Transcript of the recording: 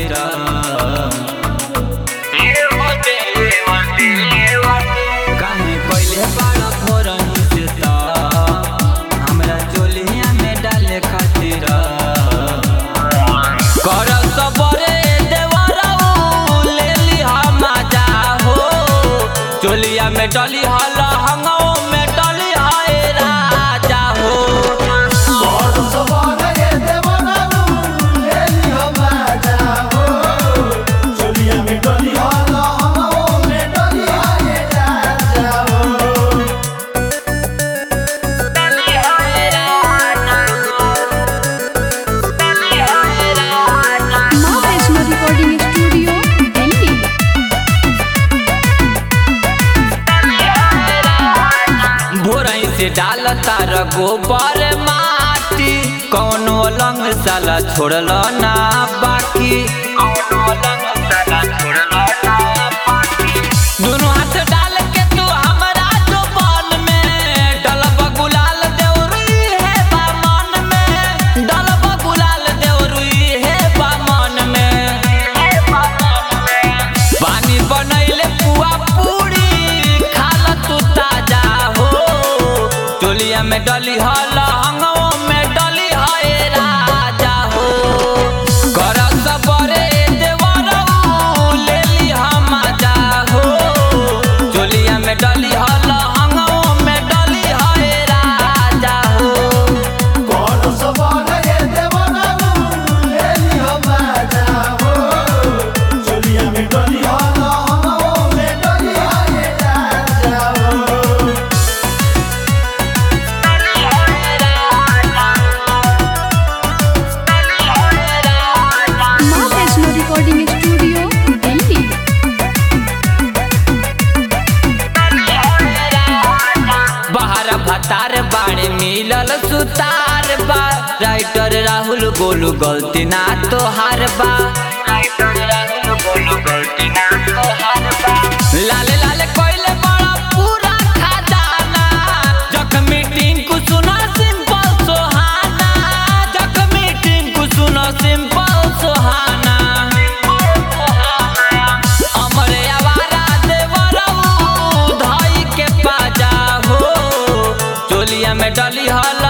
खातिर काहे पहिले बड़ा फोरन से त हमरा चोलिया में डाले खातिर कर सबरे देवरऊ ले ली हम जा हो चोलिया में डली हल हंगो में डली हाय राजा हो माँ वैष्णो रिकॉर्डिंग स्टूडियो दिल्ली भोरई से डाल तार गोबर माटी कौनो लंग साला छोड़ल ना बाकी कौनो लंग साला छोड़ल ना बाकी दोनों हाथ डाल के तू हमरा जुबान में डलब गुलाल देवरुई है बा मन में डलब गुलाल देवरुई है बा मन में पानी बनैले पुआ पूरी खाल तू ताजा हो टोलिया में डली हल हंगो में डली है राजा हो कर सबरे देवरऊ ले ली हम जा हो टोलिया में डली हल हंगो में डली है राजा हो माँ वैष्णो रिकॉर्डिंग स्टूडियो दिल्ली बाहर भतार बाड़े मिलल सुतार बा राइटर राहुल गोलू गलती ना तोहार बा राइटर राहुल गोलू गलती ना तोहार बा लाले लाले कोइले बड़ा पूरा खजाना जख्मी टिंकू सुनो सिंपल सोहाना जख्मी टिंकू सुनो सिंपल सोहाना अमरे आवारा देवरऊ धाई के पाजा हो चोलिया में डली हल